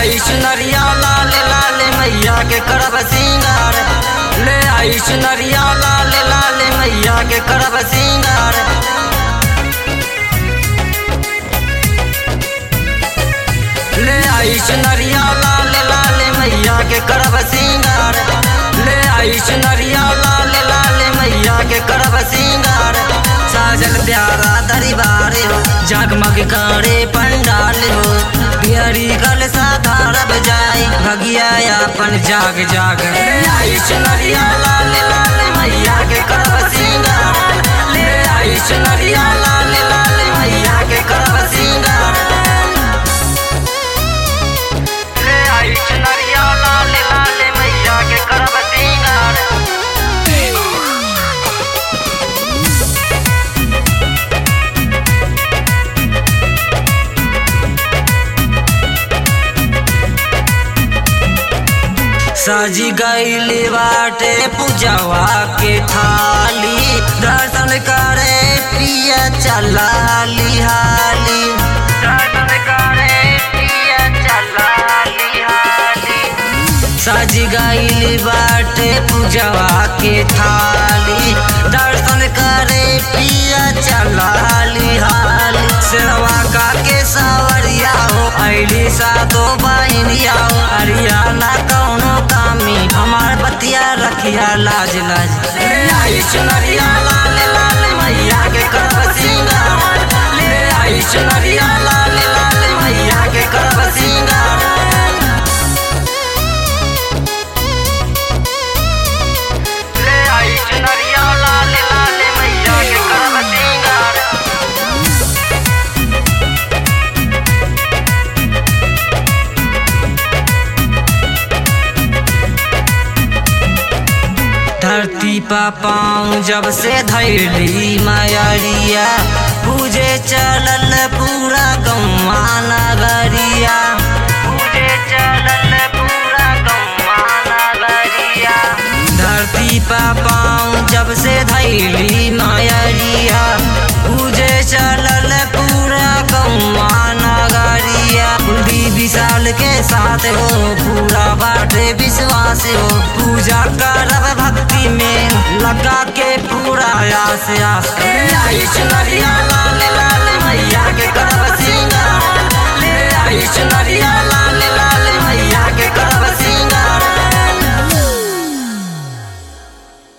आई सुनरिया लाल लाल मैया के करब सिंगार ले आई सुनरिया लाल लाल मैया के करब सिंगार ले आई सुनरिया लाल लाल मैया के करब सिंगार ले आई सुनरिया लाल लाल मैया के करब सिंगार साजल प्यारा दरबार हो जगमग करे पंडाल हो बिहरी कल साधारब जाई भगिया अपन जाग जाग ले आई सुनरिया लाल लाल मैया के करब सिंगार ले आई सुनरिया लाल लाल मैया के करब सिंगार ले आई चुनरिया लाल लाल मैया के करब सिंगार साजी गईली बाटे पूजवा के थाली दर्शन करे पिया चला लिहाली दर्शन करे पिया चला लिहाली साजी गईली बाटे पूजवा के थाली दर्शन करे पिया चला लिहाली सेवा का के सावरिया हो ऐली सातो बहनिया हो हरियाणा कौनो कामी हमार बतिया रखिया लाज लाज ले आई चुनरिया लाल लाल मैया के करब सिंगार ले आई चुनरिया लाल लाल मैया के करब सिंगार ले आई चुनरिया लाल लाल मैया के करब सिंगार धरती पा पाँव जब से धैली मायरिया पूजे चलल पूरा गौवा नगरिया पूजे चलल पूरा गौवा नगरिया धरती पा पाँव जब से धैली मायरिया पूजे चलल पूरा गौवा नगरिया कुलदीप विशाल के साथ हो पूरा बाटे विश्वास हो पूजा करब भक्ति में लगा के पूरा आस आस ले आई चुनरिया लाल लाल मैया के करब सिंगार ले आई चुनरिया